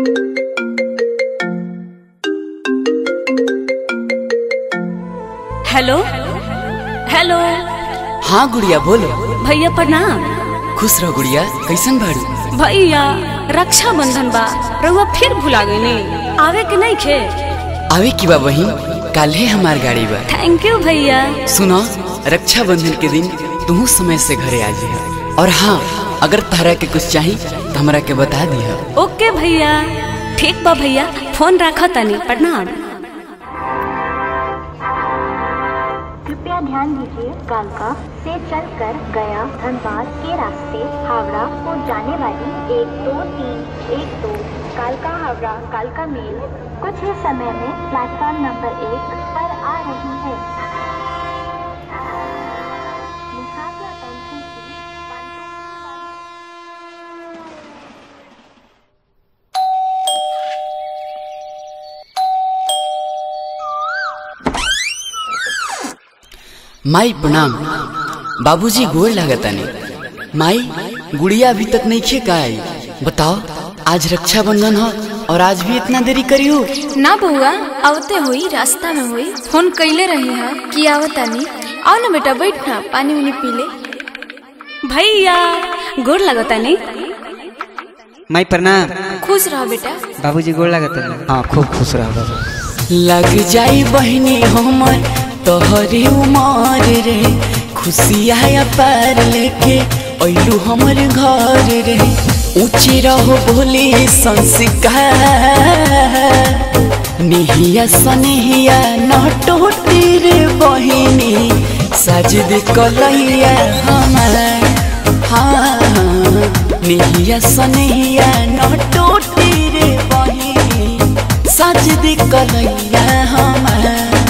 Hello hello हाँ गुड़िया बोलो भैया प्रणाम खुश रहो गुड़िया कैसन बाड़ू भैया रक्षा बंधन बा रउआ फिर भुला गईनी आवे के नहीं खे आवे की बा बहिन काल्हे हमार गाड़ी बा थैंक यू भैया सुनो रक्षा बंधन के दिन तू समय से घरे आ जी और हाँ अगर तारा के कुछ चाहिए तो हमरा के बता दिया ओके भैया ठीक बा भैया फोन रखा तनी प्रणाम कृपया ध्यान दीजिए कालका से चलकर गया धनबाद के रास्ते हावड़ा को जाने वाली एक दो तीन एक दो कालका हावड़ा कालका मेल कुछ ही समय में प्लेटफॉर्म नंबर एक पर आ रही है लिहाजा attention please. One, two, three, one. माई प्रणाम बाबूजी गोड़ लागतानी माई गुड़िया अभी तक नहीं खे का आई बताओ आज रक्षाबंधन हो और आज भी इतना देरी करी हो ना बउआ आवते हुई रास्ता में हुई फोन कैले रही है कि आवतानी आओ ना बेटा बैठ ना पानी उनी पी ले भैया गोड़ लगतानी माई प्रणाम खुश रहो बेटा बाबूजी गोड़ लागत है हाँ खूब खुश रहो बाबू लग जाई बहनी हमर तोहरी उमर रे खुशिया पार लेके ऐलू हमर घर रे ऊंची रहो बोली संस्कार निहिया सनिहिया न टूटी रे बहिनी सजद कलैया हमार हाँ निहिया सनिहिया न टूटी रे बहिनी सजद कलैया हमार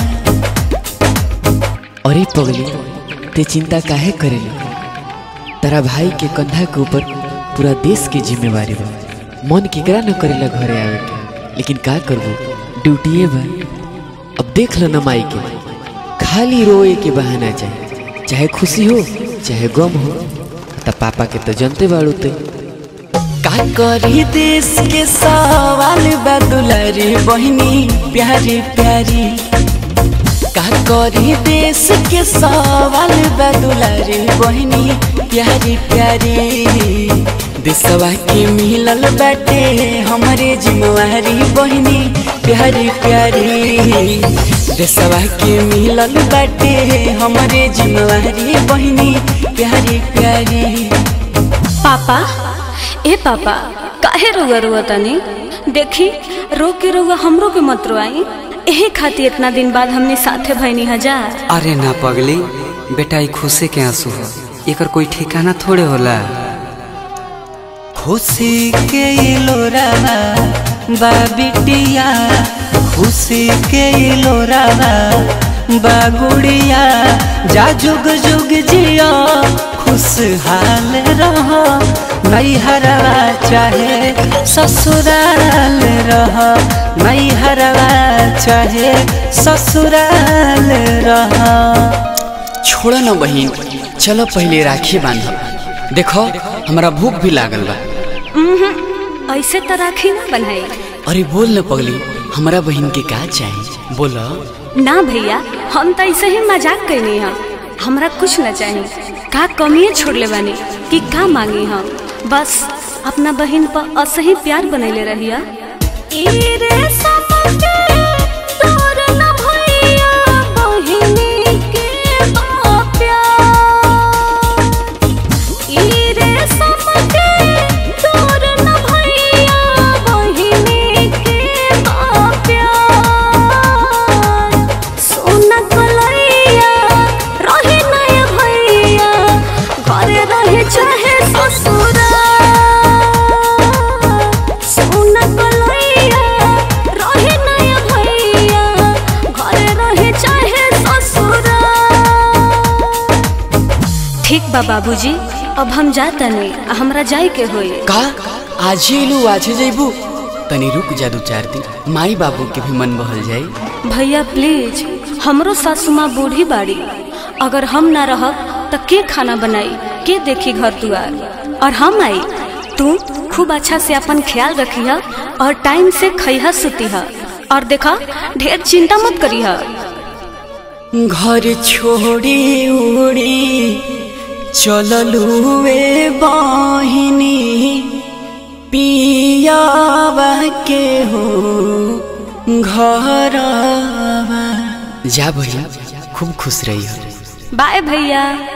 अरे पगली ते चिंता काहे करेली तारा भाई के कंधा के ऊपर पूरा देश की जिम्मेवारी बा मन केकरा न करेला घरे आवे के लेकिन का करबो ड्यूटीए बा अब देख लो न माई के खाली रोए के बहाना चाहे चाहे खुशी हो चाहे गम हो त पापा के तो जनते बाड़ू ते का करी देश के सवाल बा दुलारी बहिनी प्यारी प्यारी का करी देश के सवाल बा दुलारी बहिनी प्यारी प्यारी देशवा के मिलल बाटे हमरे जिम्मेवारी बहिनी प्यारी प्यारी देशवा के मिलल बाटे हमरे जिम्मेवारी बहिनी प्यारी प्यारी पापा ए पापा काहे रुआ रुआ तनी देखी रो के रुआ हमरो के मत रोआई एही खातिर इतना दिन बाद हमने साथे भैनी हजार अरे ना पगली बेटा ई खुशी के आंसू हो एकर कोई ठिकाना थोड़े होला खुशी के लोरावा बा बिटिया खुशी के लोरावा बा गुड़िया जा जुग जुग जिया खुशहाल रहो नैहरवा चाहे ससुराल रह नैहरवा चाहे ससुराल रह छोड़ो न बहिन चलो पहले राखी बांधब देखो हमरा भूख भी लागल बा उम्हूं, ऐसे तो राखी ना बनाई अरे बोल न पगली हमरा बहिन के का चाहिए बोलो ना भैया हम तो ऐसे ही मजाक करनी है हमरा कुछ न चाहिए का कमिए छोड़ले बानी कि का मांगी हम बस अपना बहन पर असही प्यार बनैले रहिया ई रे समके तोर न भैया बहिनी के बा प्यार ई रे समके तोर न भैया बहिनी के बा प्यार सोना कलैया रहे नय भैया घरे रहे चाहे ससुरा सोना कलैया रहे नय भैया घरे रहे चाहे ससुरा ठीक बा बाबूजी अब हम जाता नहीं हमरा जाए के होई का आज ही लू आज ही जइबू तनी रुक जा दू चार दिन माई बाबू के भी मन बहल जाई भैया प्लीज हमरो सासू माँ बूढ़ी बाड़ी अगर हम ना रहब त के खाना बनाई के देखी घर दुआर और हम आई तू खूब अच्छा से अपन ख्याल रखी है और टाइम से खइहा सुती है और देखा ढेर चिंता मत करी है घर छोड़ी उड़ी चललुए बहिनी पियावा के हो घर जा भैया खूब खुश रही हो बाय भैया